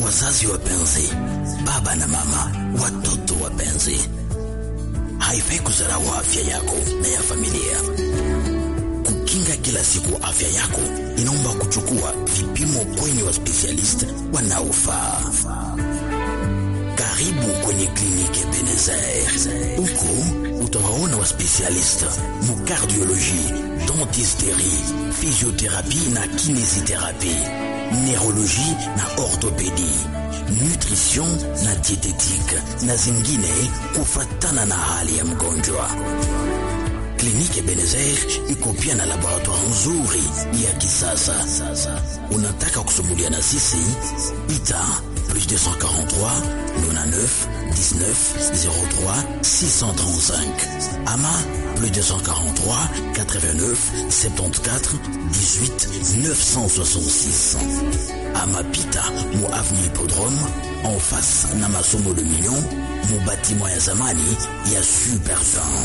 Wazazi wapenzi, baba na mama, watoto wapenzi, haifai kudharau afya yako na ya familia. Kukinga kila siku afya yako inaomba kuchukua vipimo kwenye waspesialist wanaofaa. Karibu kwenye kliniki Ebenezer. Huko utawaona waspesialist mu cardiologie, dentisterie, physiothérapie na kinésithérapie, neurologie na orthopédie, nutrition na dietetique na zingine kufatana na hali ya mgonjwa. Kliniki Ebenezer iko pia na laboratoire nzuri ya kisasa. Unataka kusumbulia na sisi? Ita plus 243 99 19 03 635 ama plus 243 89 74 18 966 ama pita mu avenue Hippodrome en face na masomo le million mu bâtiment ya zamani ya Super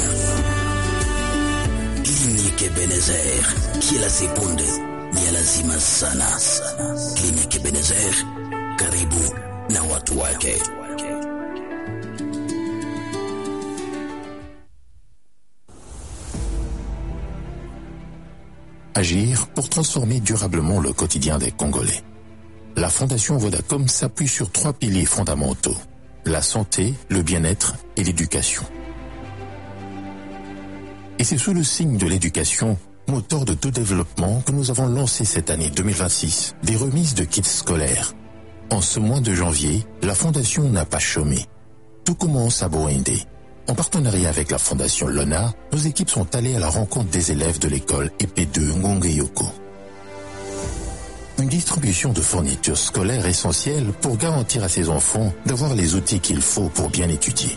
Kliniki Ebenezer, kila sekunde ni ya lazima sana. Kliniki Ebenezer, karibu na watu wake. Agir pour transformer durablement le quotidien des Congolais. La Fondation Vodacom s'appuie sur trois piliers fondamentaux. La santé, le bien-être et l'éducation. Et c'est sous le signe de l'éducation, moteur de tout développement, que nous avons lancé cette année 2026 des remises de kits scolaires. En ce mois de janvier, la Fondation n'a pas chômé. Tout commence à Boindé. En partenariat avec la Fondation Lona, nos équipes sont allées à la rencontre des élèves de l'école EP2 Ngongeyoko. Une distribution de fournitures scolaires essentielles pour garantir à ces enfants d'avoir les outils qu'il faut pour bien étudier.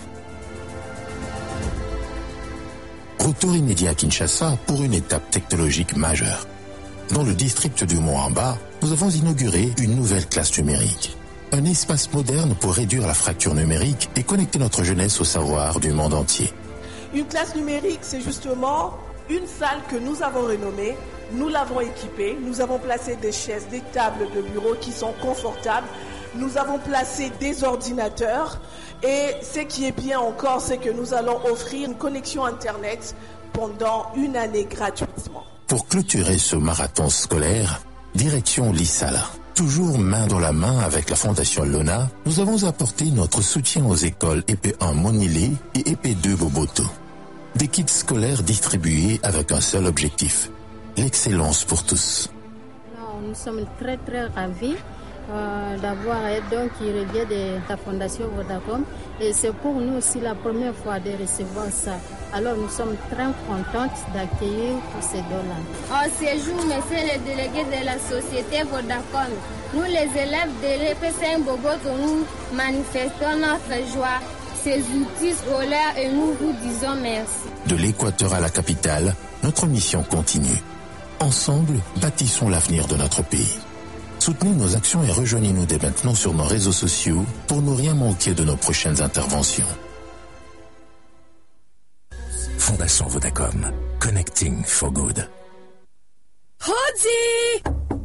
Retour immédiat à Kinshasa pour une étape technologique majeure. Dans le district du Moamba, nous avons inauguré une nouvelle classe numérique. Un espace moderne pour réduire la fracture numérique et connecter notre jeunesse au savoir du monde entier. Une classe numérique, c'est justement une salle que nous avons rénommée, nous l'avons équipée, nous avons placé des chaises, des tables de bureau qui sont confortables, nous avons placé des ordinateurs et ce qui est bien encore, c'est que nous allons offrir une connexion Internet pendant une année gratuitement. Pour clôturer ce marathon scolaire, direction l'Issala. Toujours main dans la main avec la Fondation Lona, nous avons apporté notre soutien aux écoles EP1 Monilé et EP2 Boboto. Des kits scolaires distribués avec un seul objectif, l'excellence pour tous. Non, nous sommes très très ravis euh, d'avoir un don qui revient de la Fondation Vodacom et c'est pour nous aussi la première fois de recevoir ça. Alors nous sommes très contentes d'accueillir tous ces dons-là. En séjour, monsieur le délégué de la société Vodacom, nous les élèves de l'EP5 Bogoto, nous manifestons notre joie ces outils scolaires et nous vous disons merci. De l'équateur à la capitale, notre mission continue. Ensemble, bâtissons l'avenir de notre pays. Soutenez nos actions et rejoignez-nous dès maintenant sur nos réseaux sociaux pour ne rien manquer de nos prochaines interventions. Fondation Vodacom. Connecting for good. Hodi!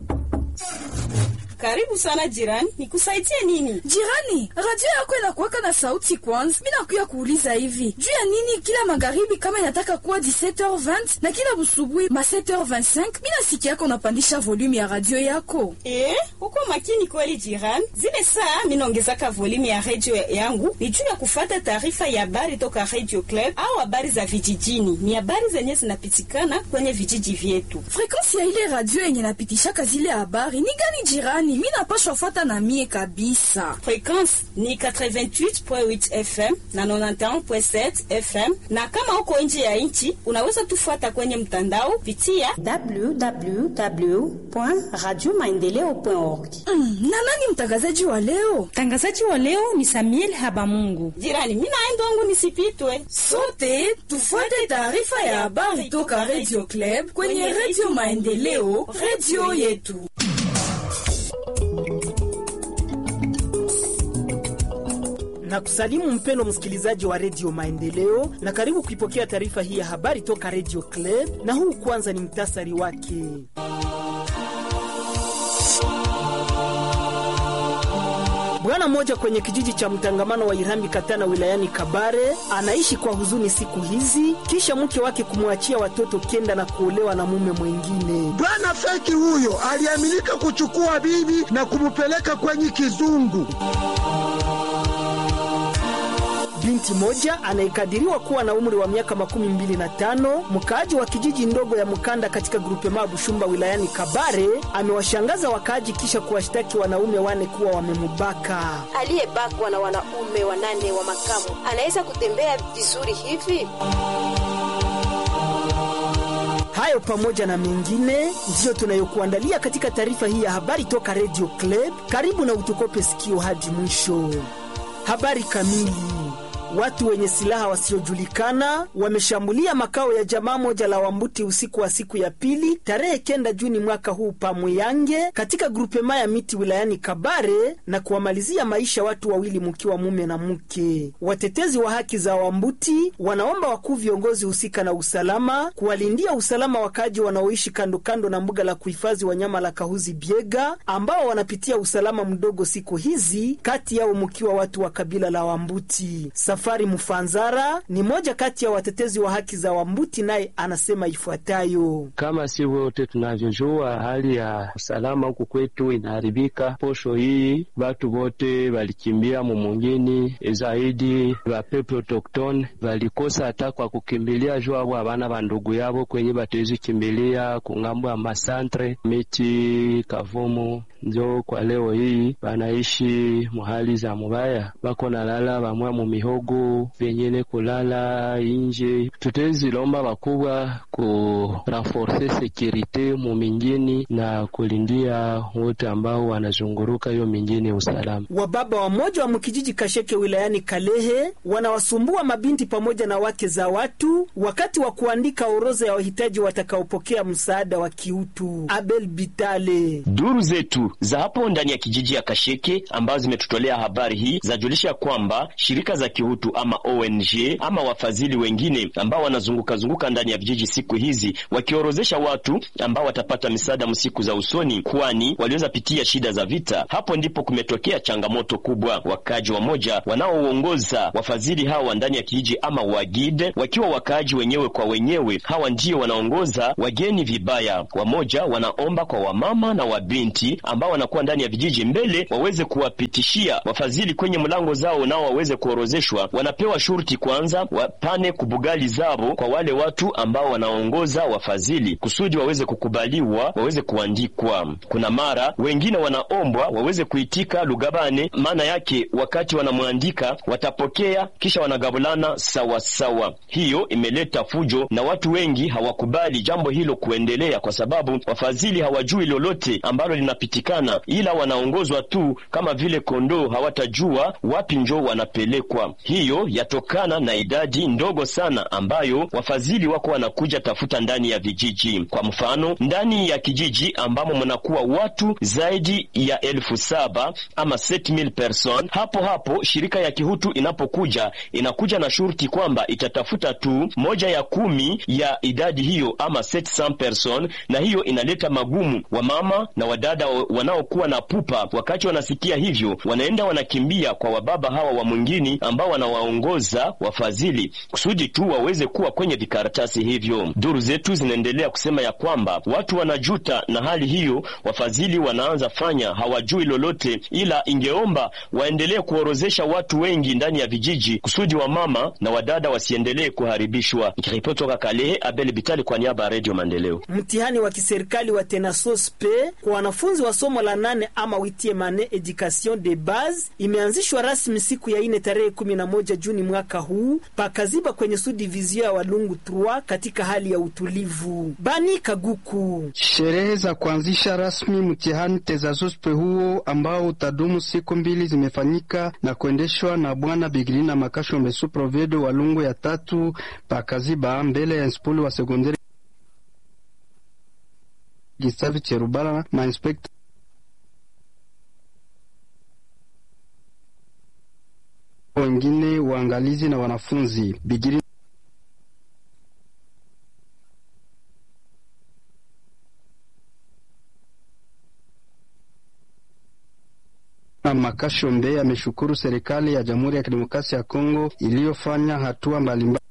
Karibu sana jirani, nikusaidie nini? Jirani, radio yako inakuwaka na sauti kwanza. Mimi nakuya kuuliza hivi, juu ya nini kila magharibi kama inataka kuwa 17h20 na kila busubuhi ma 7h25 mimi nasikia yako unapandisha volume ya radio yako? Eh, uko makini kweli jirani. Zile saa mimi naongezaka volume ya radio yangu ni juu ya kufata taarifa ya habari toka Radio Club au habari za vijijini. Ni habari zenye zinapitikana kwenye vijiji vyetu. Frequensi ya ile radio yenye napitishaka zile habari ni gani jirani? Mimi napashwa fuata na mie kabisa. Frequensi ni 88.8 FM na 91.7 FM, na kama uko nje ya nchi unaweza tufuata kwenye mtandao pitia www.radiomaendeleo.org. Mm, na nani mtangazaji wa leo? Mtangazaji wa leo ni Samuel Habamungu. Jirani, mimi naenda wangu nisipitwe. Sote tufuate taarifa ya habari toka Radio Club kwenye Radio Maendeleo, radio yetu. na kusalimu mpeno msikilizaji wa redio Maendeleo na karibu kuipokea taarifa hii ya habari toka redio Club, na huu kwanza ni mtasari wake. Bwana mmoja kwenye kijiji cha mtangamano wa Irambi Katana wilayani Kabare anaishi kwa huzuni siku hizi kisha mke wake kumwachia watoto kenda na kuolewa na mume mwingine. Bwana feki huyo aliaminika kuchukua bibi na kumupeleka kwenye kizungu. Binti moja anayekadiriwa kuwa na umri wa miaka makumi mbili na tano mkaaji wa kijiji ndogo ya Mkanda katika grupema Bushumba wilayani Kabare amewashangaza wakaaji kisha kuwashtaki wanaume wane kuwa wamemubaka. Aliyebakwa na wanaume wanane wa makamu anaweza kutembea vizuri hivi? Hayo pamoja na mengine ndiyo tunayokuandalia katika taarifa hii ya habari toka Radio Club. Karibu na utukope sikio hadi mwisho. Habari kamili. Watu wenye silaha wasiojulikana wameshambulia makao ya jamaa moja la Wambuti usiku wa siku ya pili tarehe kenda Juni mwaka huu Pamweyange katika grupema ya miti wilayani Kabare na kuwamalizia maisha watu wawili mkiwa mume na mke. Watetezi wa haki za Wambuti wanaomba wakuu viongozi husika na usalama kuwalindia usalama wakaaji wanaoishi kando kando na mbuga la kuhifadhi wanyama la Kahuzi Biega ambao wanapitia usalama mdogo siku hizi, kati yao mkiwa watu wa kabila la Wambuti. Safari Mfanzara ni moja kati ya watetezi wa haki za Wambuti, naye anasema ifuatayo: kama si wote tunavyojua, hali ya usalama huku kwetu inaharibika. Posho hii watu wote walikimbia mumungini, zaidi wa peple autoktone walikosa hata kwa kukimbilia juu abo abana ba ndugu yabo kwenye batezi kimbilia kungambo ya masantre miti Kavumu. Njo kwa leo hii banaishi muhali za mubaya, bako nalala bamwa mumihogo vyenyene kulala inje. Tutezilomba bakubwa ku renforce sekirite mu mingini na kulindia wote ambao wanazunguruka hiyo mingini usalama. Wababa wamoja wa mkijiji Kasheke wilayani Kalehe wanawasumbua mabinti pamoja na wake za watu wakati wa kuandika orodha ya wahitaji watakaopokea msaada wa kiutu. Abel Bitale. Duru zetu za hapo ndani ya kijiji ya Kasheke ambazo zimetutolea habari hii zajulisha kwamba shirika za kiutu ama ONG ama wafadhili wengine ambao wanazunguka zunguka ndani ya vijiji siku hizi wakiorozesha watu ambao watapata misaada msiku za usoni, kwani waliweza pitia shida za vita. Hapo ndipo kumetokea changamoto kubwa. Wakaji wamoja wanaoongoza wafadhili hawa ndani ya kijiji ama wagide, wakiwa wakaaji wenyewe kwa wenyewe, hawa ndio wanaongoza wageni vibaya. Wamoja wanaomba kwa wamama na wabinti ambao wanakuwa ndani ya vijiji mbele waweze kuwapitishia wafadhili kwenye mlango zao, nao waweze kuorozeshwa wanapewa shurti kwanza wapane kubugali zabo kwa wale watu ambao wanaongoza wafadhili kusudi waweze kukubaliwa waweze kuandikwa. Kuna mara wengine wanaombwa waweze kuitika lugabane, maana yake wakati wanamwandika watapokea kisha wanagabulana sawa sawa. Hiyo imeleta fujo na watu wengi hawakubali jambo hilo kuendelea, kwa sababu wafadhili hawajui lolote ambalo linapitikana, ila wanaongozwa tu kama vile kondoo, hawatajua wapi njo wanapelekwa. Hiyo yatokana na idadi ndogo sana ambayo wafadhili wako wanakuja tafuta ndani ya vijiji. Kwa mfano, ndani ya kijiji ambamo mnakuwa watu zaidi ya elfu saba ama 7000 person, hapo hapo shirika ya kihutu inapokuja inakuja na shurti kwamba itatafuta tu moja ya kumi ya idadi hiyo ama 700 person, na hiyo inaleta magumu. Wamama na wadada wanaokuwa na pupa, wakati wanasikia hivyo, wanaenda wanakimbia kwa wababa hawa wa mwingine ambao wanawaongoza wafadhili kusudi tu waweze kuwa kwenye vikaratasi hivyo. Duru zetu zinaendelea kusema ya kwamba watu wanajuta na hali hiyo, wafadhili wanaanza fanya hawajui lolote, ila ingeomba waendelee kuorozesha watu wengi ndani ya vijiji kusudi wamama na wadada wasiendelee kuharibishwa. Nikiripoti toka Kalehe, Abel Bitali kwa niaba ya Radio Maendeleo. Mtihani wa kiserikali wa Tenasospe kwa wanafunzi wa somo la nane ama witie mane education de base imeanzishwa rasmi siku ya ine tarehe 11 Juni mwaka huu pakaziba kwenye sudivizio ya Walungu 3 katika hali ya utulivu. Bani Kaguku. Sherehe za kuanzisha rasmi mtihani tezazospe huo ambao utadumu siku mbili zimefanyika na kuendeshwa na Bwana Bigirina Makasho Mesu Provedo Walungu ya tatu pakaziba mbele ya inspuli wa sekondari Gistavi Cherubala mainspekta wengine waangalizi na wanafunzi Bigiri Makashombe ameshukuru serikali ya Jamhuri ya Kidemokrasia ya Kongo iliyofanya hatua mbalimbali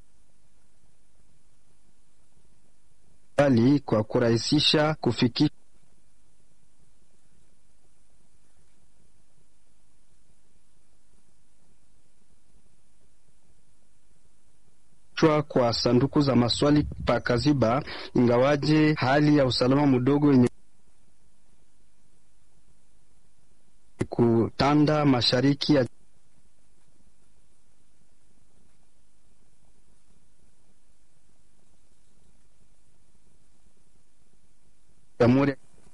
kwa kurahisisha kufikisha kwa sanduku za maswali pa Kaziba, ingawaje hali ya usalama mdogo yenye kutanda mashariki ya Jamhuri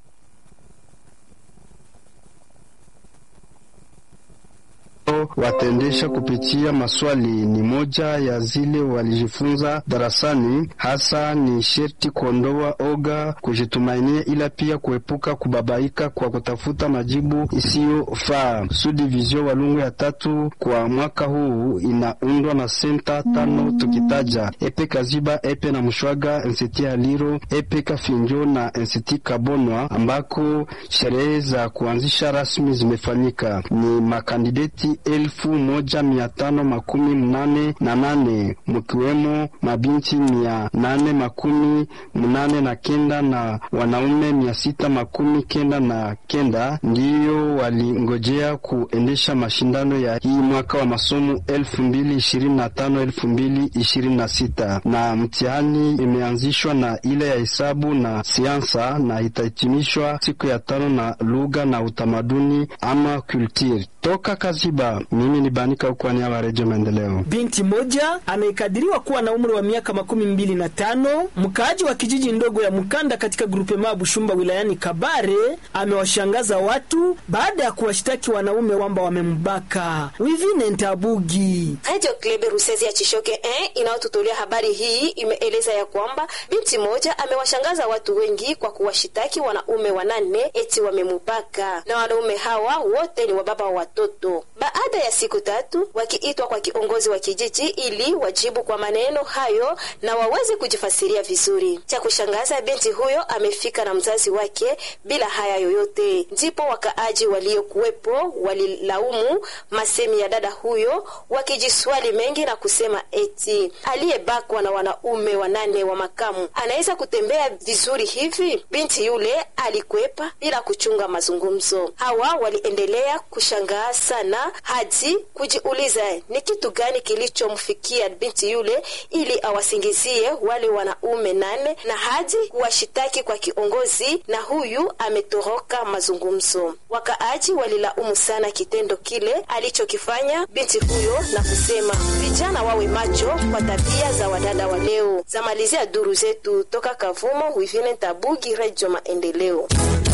wataendesha kupitia maswali ni moja ya zile walijifunza darasani. Hasa ni sherti kuondoa oga, kujitumainia, ila pia kuepuka kubabaika kwa kutafuta majibu isiyofaa. Subdivision Walungu ya tatu kwa mwaka huu inaundwa na senta tano, tukitaja epe Kaziba, epe na Mshwaga, ensiti Haliro, epe Kafinjo na ensiti Kabonwa, ambako sherehe za kuanzisha rasmi zimefanyika. Ni makandideti elfu moja mia tano makumi mnane na nane mkiwemo mabinti mia nane makumi mnane na kenda na wanaume mia sita makumi kenda na kenda ndiyo walingojea kuendesha mashindano ya hii mwaka wa masomo elfu mbili ishirini na tano elfu mbili ishirini na sita na mtihani imeanzishwa na ile ya hesabu na siansa na itahitimishwa siku ya tano na lugha na utamaduni ama kulture. Toka Kaziba, mimi ni Banika kwa niaba ya Redio Maendeleo. Binti moja anayekadiriwa kuwa na umri wa miaka makumi mbili na tano mkaaji wa kijiji ndogo ya Mkanda katika grupema Bushumba wilayani Kabare amewashangaza watu baada ya kuwashtaki wanaume kwamba wamembaka. Wivine Ntabugi, Radio Club Rusezi ya Chishoke eh, inayotutolea habari hii imeeleza ya kwamba binti moja amewashangaza watu wengi kwa kuwashitaki wanaume wanane eti wamemubaka, na wanaume hawa wote ni wababa wa watoto. Baada ya siku tatu wakiitwa kwa kiongozi wa kijiji ili wajibu kwa maneno hayo na waweze kujifasiria vizuri. Cha kushangaza, binti huyo amefika na mzazi wake bila haya yoyote. Ndipo wakaaji waliokuwepo walilaumu masemi ya dada huyo, wakijiswali mengi na kusema eti aliyebakwa na wanaume wanane wa makamu anaweza kutembea vizuri hivi? Binti yule alikwepa bila kuchunga mazungumzo. Hawa waliendelea kushangaa sana hadi kujiuliza ni kitu gani kilichomfikia binti yule ili awasingizie wale wanaume nane na hadi kuwashitaki kwa kiongozi, na huyu ametoroka mazungumzo. Wakaaji walilaumu sana kitendo kile alichokifanya binti huyo na kusema vijana wawe macho kwa tabia za wadada wa leo. Zamalizia duru zetu toka Kavumo, Wivine Tabugi, Redio Maendeleo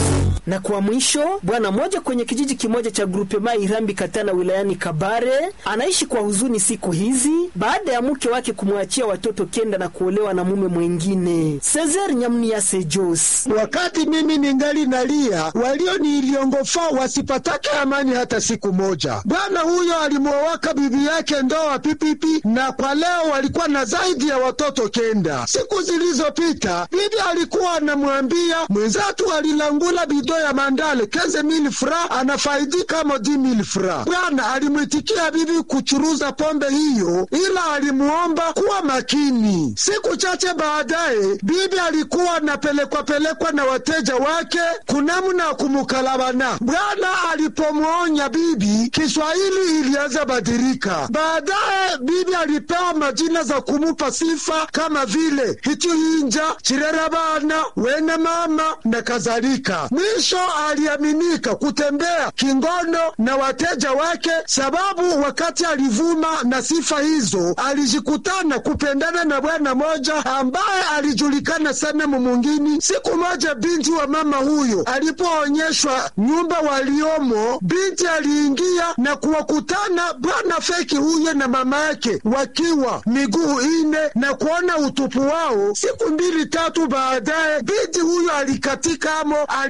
na kwa mwisho, bwana mmoja kwenye kijiji kimoja cha grupema Irambi Katana wilayani Kabare anaishi kwa huzuni siku hizi baada ya mke wake kumwachia watoto kenda na kuolewa na mume mwengine. Cesar Nyamniase Jos: wakati mimi ningali nalia, walioniliongofaa wasipatake amani hata siku moja. Bwana huyo alimwowaka bibi yake ndoa pipipi, na kwa leo walikuwa na zaidi ya watoto kenda. Siku zilizopita bibi alikuwa anamwambia mwenzatu alilangula bido ya mandale keze mili fra anafaidika mo di mili fra. Bwana alimwitikia bibi kuchuruza pombe hiyo, ila alimuomba kuwa makini. Siku chache baadaye, bibi alikuwa anapelekwa pelekwa na wateja wake kunamna kumukalabana. Bwana alipomwonya bibi, Kiswahili ilianza badilika. Baadaye bibi alipewa majina za kumupa sifa kama vile hichuhinja, chirerabana, wene mama na kadhalika. Mwisho aliaminika kutembea kingono na wateja wake, sababu wakati alivuma na sifa hizo alijikutana kupendana na bwana moja ambaye alijulikana sana mumungini. Siku moja binti wa mama huyo alipoonyeshwa nyumba waliomo, binti aliingia na kuwakutana bwana feki huyo na mama yake wakiwa miguu ine na kuona utupu wao. Siku mbili tatu baadaye binti huyo alikatikamo, alifariki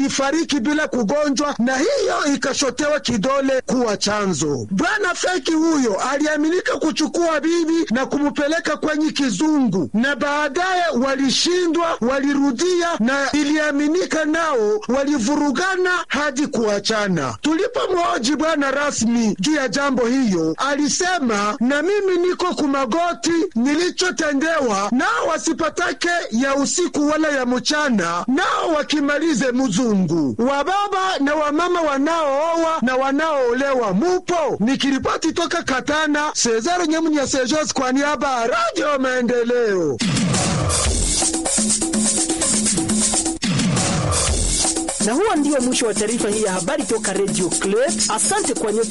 walifariki bila kugonjwa, na hiyo ikashotewa kidole kuwa chanzo. Bwana feki huyo aliaminika kuchukua bibi na kumupeleka kwenye kizungu, na baadaye walishindwa, walirudia, na iliaminika nao walivurugana hadi kuachana. Tulipomhoji bwana rasmi juu ya jambo hiyo, alisema na mimi niko kumagoti, nilichotendewa nao wasipatake ya usiku wala ya mchana, nao wakimalize mzungu. Wababa na wamama wanaooa na wanaoolewa mupo. Nikiripoti toka Katana, Cesar Nyamunya Sejos kwa niaba ya Radio Maendeleo. Na huo ndio mwisho wa taarifa hii ya habari toka Radio Club. Asante kwa nyote